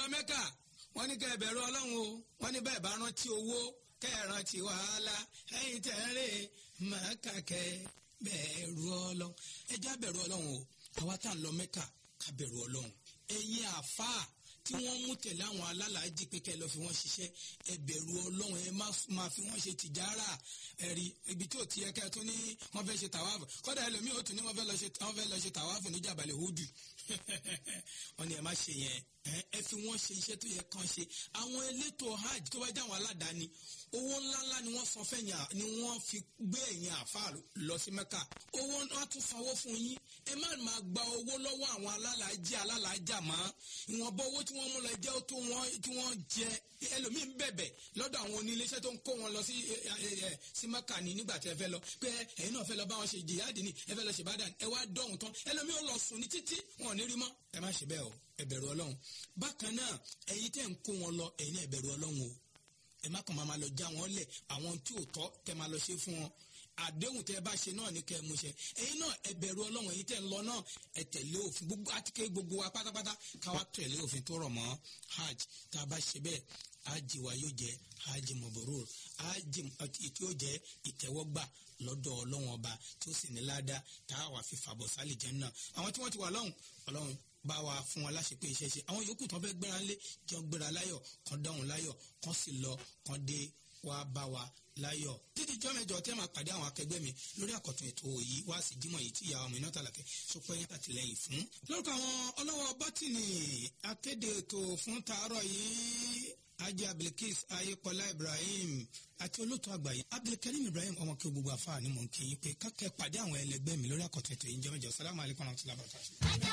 lọ mẹ́kà wọ́n ní kẹ́ ẹ bẹ̀rù ọlọ́run o wọ́n ní bẹ́ẹ̀ bá rántí owó kẹ́ ẹ rántí wàhálà ẹ̀yin tẹ̀ ń rè màkà kẹ́ ẹ bẹ̀rù ọlọ́run ẹ já bẹ̀rù ọlọ́run o àwa tá à ń lọ mẹ́kà ká bẹ̀rù ọlọ́run ẹ̀yin àfáà tí wọ́n mú tẹ̀lé àwọn alálàájì pé kẹ́ ẹ lọ fi wọ́n ṣiṣẹ́ ẹ bẹ̀rù ọlọ́run ẹ má máa fi wọ́n ṣe tìjára ẹ̀rí ibi tí ò ti yẹ kẹ́ ẹ tún ní wọ́n fẹ́ ṣe tàwáàfù kọ́dà ẹlòmíì ó tún ní wọ́n fẹ́ lọ ṣe wọ́n fẹ́ lọ ṣe tàwáàfù ní jàbálẹ̀ húdù wọ́n ní ẹ má ṣe yẹn ẹ fi wọ́n ṣe iṣẹ́ tó yẹ kán ṣe àwọn elétò hajj tó bá jẹ́ àwọn aládàáni owó ńláńlá ni wọ́n san fẹ́yìn ni wọ́n fi gbé ẹ̀yìn àfáà lọ sí mẹ́kà owó wọn tún sanwó fún yín ẹ má máa gba owó lọ́wọ́ àwọn alálàájì alálàájà mọ́ ìwọ̀nba owó tí wọ́n mú lọ jẹ́ tó wọ́n tí wọ́n jẹ ẹlòmíín bẹ̀bẹ̀ lọ́dọ̀ àwọn oníléeṣẹ́ tó ń kó wọn lọ sí sí mẹ́kà ní nígbà tí ẹ fẹ́ lọ pé ẹ̀yin náà fẹ́ lọ bá wọn ṣe jìyàdì ni ẹ fẹ́ lọ ṣe bàdàn ẹ wá dọ̀hún tán ẹlòmíín ó lọ sùn ní títí wọn ò ní rí mọ́ ẹ má ṣe bẹ́ẹ̀ o ẹ bẹ̀rù ọlọ́run bákan náà ẹ̀yin tẹ́ ń kó wọn lọ ẹ̀yin náà ẹ bẹ̀rù ọlọ́run o ẹ má kàn máa lọ já wọn lẹ̀ àwọn tí ò tọ́ tẹ́ máa lọ ṣe fún wọn àdéhùn tẹ́ bá ṣe náà ní kẹ́ ẹ mú ṣẹ ẹ̀yin náà ẹ bẹ̀rù ọlọ́run ẹ̀yin tẹ́ ń lọ náà ẹ tẹ̀lé òfin gbogbo àtikẹ gbogbo wa pátápátá káwa tẹ̀lé òfin tó rọ̀ mọ́ hajj tá a bá ṣe bẹ́ẹ̀ hajj wa yóò jẹ́ hajj mabrur hajj tí yóò jẹ́ ìtẹ́wọ́gbà lọ́dọ̀ ọlọ́run ọba tí ó sì ní ládàá tá a wà fi fàbọ̀ sálì jẹ́ náà àwọn tí wọ́n ti wà lọ́hùn ọlọ́run bá wa fún wa láṣepé iṣẹ́ ṣe àwọn yòókù tán fẹ́ gbéra ńlé jọ gbéra láyọ̀ kan dáhùn láyọ̀ kan sì lọ kan dé wá bá wa láyọ̀ títí jọ́ mẹ́jọ tẹ́ máa pàdé àwọn akẹgbẹ́ mi lórí àkọ́tún ètò yìí wá sí dímọ̀ yìí tí ìyàwó mi náà tàlàkẹ́ sọpẹ́ yẹn àtìlẹ́yìn fún. lórúkọ àwọn ọlọ́wọ́ bọ́tìnì akéde ètò fún tàárọ̀ yìí ajé abdulkis ayépọlá ibrahim àti olóòtú àgbáyé abdulkarim ibrahim ọmọ kí o gbogbo àfáà ni mò ń kí yín pé kákẹ́ pàdé àwọn ẹlẹgbẹ́ mi lórí àkọ́tún ètò yìí jẹ́ mẹ́jọ sálámù alaykum wa rahmatulahi wa barakatuh.